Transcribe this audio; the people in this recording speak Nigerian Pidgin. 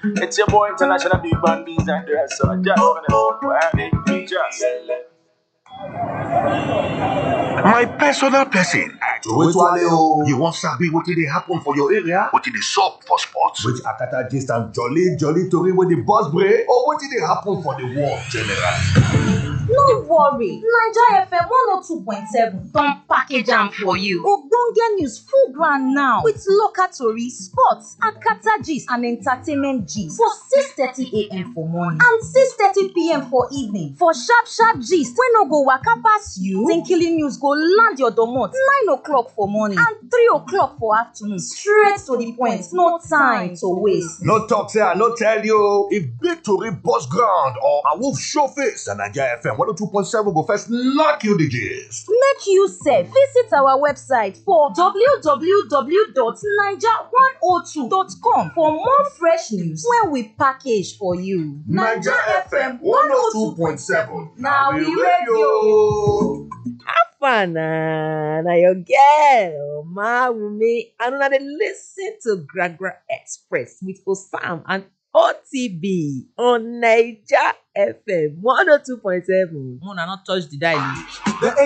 It's your boy International Big Band Beans and the rest. So I just wanna just. My personal person. Towale o. You wan sabi wetin dey happen for your area? Wetin dey sup for sports? Which Akata gist and jolly jolly tori wey dey burst brain or wetin dey happen for the world generally. No worry, Naija FM 102.7 don package am for you. Ogbonge news full ground now with local tori, sports, akata gist and entertainment gist for 6:30am for morning and 6:30pm for evening. For sharp sharp gist wey no go waka pass you, Tinkili news go land your domot 9 o'clock for morning and 3 o'clock for afternoon straight to the point, no time to waste. No talk say I no tell you. o. If big tori burst ground or a wolf show face, na Naija FM 102.7 go first knock you the gist. Make you sef visit our website for www.naija102.com for more fresh news wey we package for you. na we radio. How na na your girl Omawumi and una dey lis ten to Gragra Express with Osam and OTB on Naija FM one oh two point seven. Una no touch the dial.